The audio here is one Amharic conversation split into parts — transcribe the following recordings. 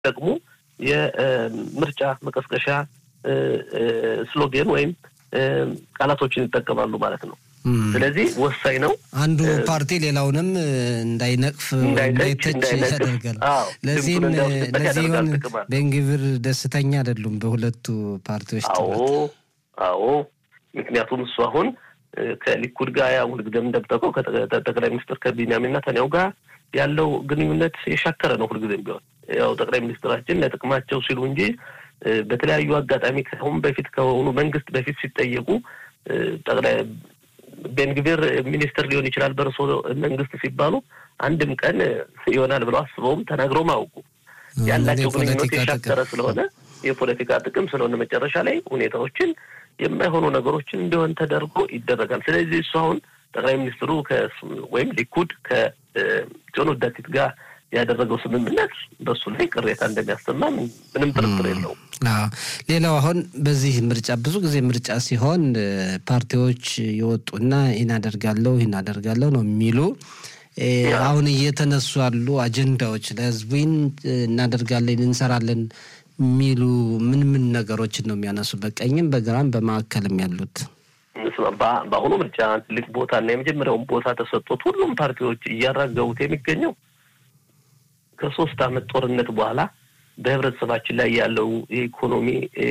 የሚጠቅሙ የምርጫ መቀስቀሻ ስሎጌን ወይም ቃላቶችን ይጠቀማሉ ማለት ነው። ስለዚህ ወሳኝ ነው። አንዱ ፓርቲ ሌላውንም እንዳይነቅፍ እንዳይተች ያደርጋል። ለዚህም ለዚህ ሆን ቤንግቪር ደስተኛ አይደሉም በሁለቱ ፓርቲዎች አዎ አዎ። ምክንያቱም እሱ አሁን ከሊኩድ ጋር ያው ሁልጊዜም እንደምጠቀው ከጠቅላይ ሚኒስትር ከቢንያሚን ኔታንያሁ ጋር ያለው ግንኙነት የሻከረ ነው። ሁልጊዜም ቢሆን ያው ጠቅላይ ሚኒስትራችን ለጥቅማቸው ሲሉ እንጂ በተለያዩ አጋጣሚ ከአሁን በፊት ከሆኑ መንግስት በፊት ሲጠየቁ ጠቅላይ ቤንግቪር ሚኒስትር ሊሆን ይችላል በእርሶ መንግስት ሲባሉ አንድም ቀን ይሆናል ብለው አስበውም ተናግረውም አያውቁ። ያላቸው ግንኙነት የሻከረ ስለሆነ የፖለቲካ ጥቅም ስለሆነ መጨረሻ ላይ ሁኔታዎችን የማይሆኑ ነገሮችን እንዲሆን ተደርጎ ይደረጋል። ስለዚህ እሱ አሁን ጠቅላይ ሚኒስትሩ ወይም ሊኩድ ከጆን ዳቲት ጋር ያደረገው ስምምነት በሱ ላይ ቅሬታ እንደሚያሰማ ምንም ጥርጥር የለውም። ሌላው አሁን በዚህ ምርጫ ብዙ ጊዜ ምርጫ ሲሆን ፓርቲዎች የወጡና ይህን አደርጋለሁ ይህን አደርጋለሁ ነው የሚሉ አሁን እየተነሱ ያሉ አጀንዳዎች ለህዝቡን እናደርጋለን እንሰራለን የሚሉ ምን ምን ነገሮችን ነው የሚያነሱ? በቀኝም በግራም በማዕከልም ያሉት በአሁኑ ምርጫ ትልቅ ቦታ እና የመጀመሪያውን ቦታ ተሰጥቶት ሁሉም ፓርቲዎች እያራገቡት የሚገኘው ከሶስት አመት ጦርነት በኋላ በህብረተሰባችን ላይ ያለው የኢኮኖሚ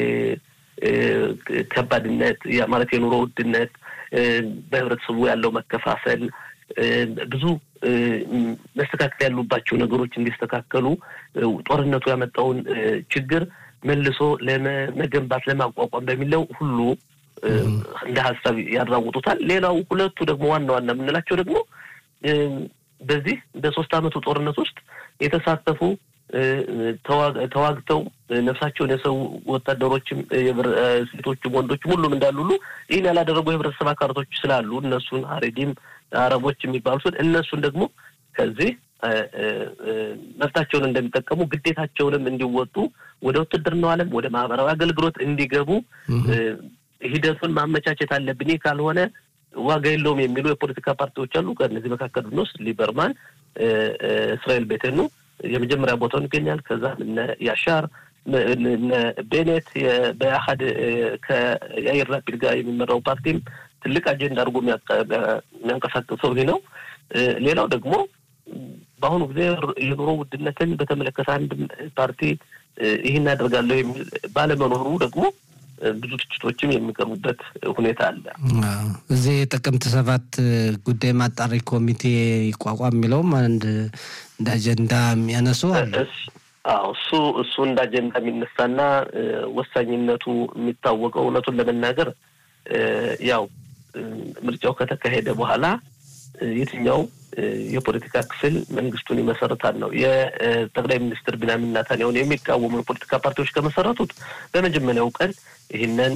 ከባድነት ማለት የኑሮ ውድነት፣ በህብረተሰቡ ያለው መከፋፈል፣ ብዙ መስተካከል ያሉባቸው ነገሮች እንዲስተካከሉ ጦርነቱ ያመጣውን ችግር መልሶ ለመገንባት ለማቋቋም በሚለው ሁሉ እንደ ሀሳብ ያራውጡታል። ሌላው ሁለቱ ደግሞ ዋና ዋና የምንላቸው ደግሞ በዚህ በሶስት አመቱ ጦርነት ውስጥ የተሳተፉ ተዋግተው ነፍሳቸውን የሰው ወታደሮችም ሴቶችም ወንዶችም ሁሉም እንዳሉ ሁሉ ይህን ያላደረጉ የህብረተሰብ አካላቶች ስላሉ እነሱን አሬዲም አረቦች የሚባሉትን እነሱን ደግሞ ከዚህ መብታቸውን እንደሚጠቀሙ ግዴታቸውንም እንዲወጡ ወደ ውትድርናው ዓለም ወደ ማህበራዊ አገልግሎት እንዲገቡ ሂደቱን ማመቻቸት አለብን። ይህ ካልሆነ ዋጋ የለውም የሚሉ የፖለቲካ ፓርቲዎች አሉ። ከእነዚህ መካከል ብንወስድ ሊበርማን እስራኤል ቤቴኑ የመጀመሪያ ቦታውን ይገኛል። ከዛ እነ ያሻር እነ ቤኔት በአሀድ ከያይር ላፒድ ጋር የሚመራው ፓርቲም ትልቅ አጀንዳ አድርጎ የሚያንቀሳቅሰው ይህ ነው። ሌላው ደግሞ በአሁኑ ጊዜ የኑሮ ውድነትን በተመለከተ አንድ ፓርቲ ይህን አደርጋለሁ የሚል ባለመኖሩ ደግሞ ብዙ ትችቶችም የሚቀርቡበት ሁኔታ አለ። እዚህ ጥቅምት ሰባት ጉዳይ ማጣሪ ኮሚቴ ይቋቋም የሚለውም አንድ እንደ አጀንዳ የሚያነሱ አለ። አዎ እሱ እሱ እንደ አጀንዳ የሚነሳና ወሳኝነቱ የሚታወቀው እውነቱን ለመናገር ያው ምርጫው ከተካሄደ በኋላ የትኛው የፖለቲካ ክፍል መንግስቱን ይመሰረታል ነው። የጠቅላይ ሚኒስትር ቢንያሚን ኔታንያሁን የሚቃወሙ የፖለቲካ ፓርቲዎች ከመሰረቱት በመጀመሪያው ቀን ይህንን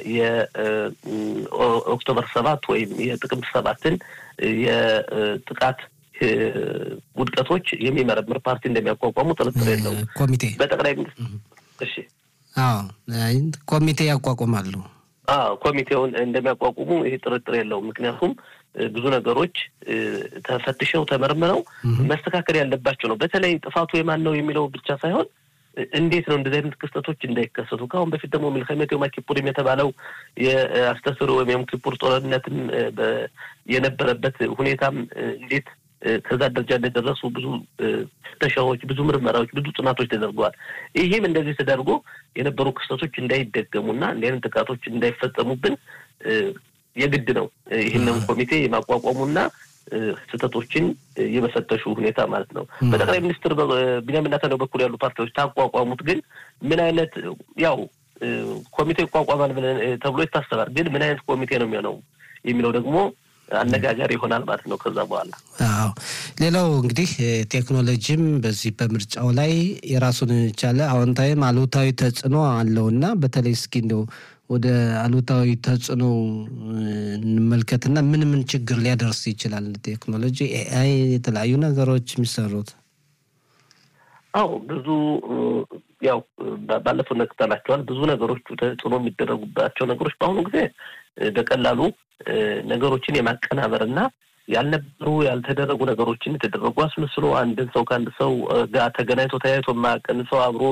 የኦክቶበር ሰባት ወይም የጥቅምት ሰባትን የጥቃት ውድቀቶች የሚመረምር ፓርቲ እንደሚያቋቋሙ ጥርጥር የለውም። ኮሚቴ በጠቅላይ ሚኒስትር እሺ፣ አዎ ኮሚቴ ያቋቁማሉ። አዎ ኮሚቴውን እንደሚያቋቁሙ ይህ ጥርጥር የለውም። ምክንያቱም ብዙ ነገሮች ተፈትሸው ተመርምረው መስተካከል ያለባቸው ነው። በተለይ ጥፋቱ የማን ነው የሚለው ብቻ ሳይሆን እንዴት ነው እንደዚህ አይነት ክስተቶች እንዳይከሰቱ። ከአሁን በፊት ደግሞ ሚልከሜት ዮም ኪፑሪም የተባለው የአስተስሮ ወይም የዮም ኪፑር ጦርነትም የነበረበት ሁኔታም እንዴት ከዛ ደረጃ እንደደረሱ ብዙ ፍተሻዎች፣ ብዙ ምርመራዎች፣ ብዙ ጥናቶች ተደርገዋል። ይህም እንደዚህ ተደርጎ የነበሩ ክስተቶች እንዳይደገሙና እንዲህ አይነት ጥቃቶች እንዳይፈጸሙብን የግድ ነው ይህንን ኮሚቴ የማቋቋሙና ስህተቶችን የመፈተሹ ሁኔታ ማለት ነው። በጠቅላይ ሚኒስትር ቢንያሚን ኔታንያሁ በኩል ያሉ ፓርቲዎች ታቋቋሙት፣ ግን ምን አይነት ያው ኮሚቴ ይቋቋማል ብለን ተብሎ ይታሰባል። ግን ምን አይነት ኮሚቴ ነው የሚሆነው የሚለው ደግሞ አነጋጋሪ ይሆናል ማለት ነው። ከዛ በኋላ አዎ፣ ሌላው እንግዲህ ቴክኖሎጂም በዚህ በምርጫው ላይ የራሱን የቻለ አዎንታዊም አሉታዊ ተጽዕኖ አለውና በተለይ እስኪ እንደው ወደ አሉታዊ ተጽዕኖ እንመልከትና ምን ምን ችግር ሊያደርስ ይችላል ቴክኖሎጂ፣ ኤአይ፣ የተለያዩ ነገሮች የሚሰሩት? አዎ ብዙ ያው ባለፈው ነቅተናቸዋል። ብዙ ነገሮቹ ተጽዕኖ የሚደረጉባቸው ነገሮች በአሁኑ ጊዜ በቀላሉ ነገሮችን የማቀናበር እና ያልነበሩ ያልተደረጉ ነገሮችን የተደረጉ አስመስሎ አንድን ሰው ከአንድ ሰው ጋር ተገናኝቶ ተያይቶ የማያውቅን ሰው አብሮ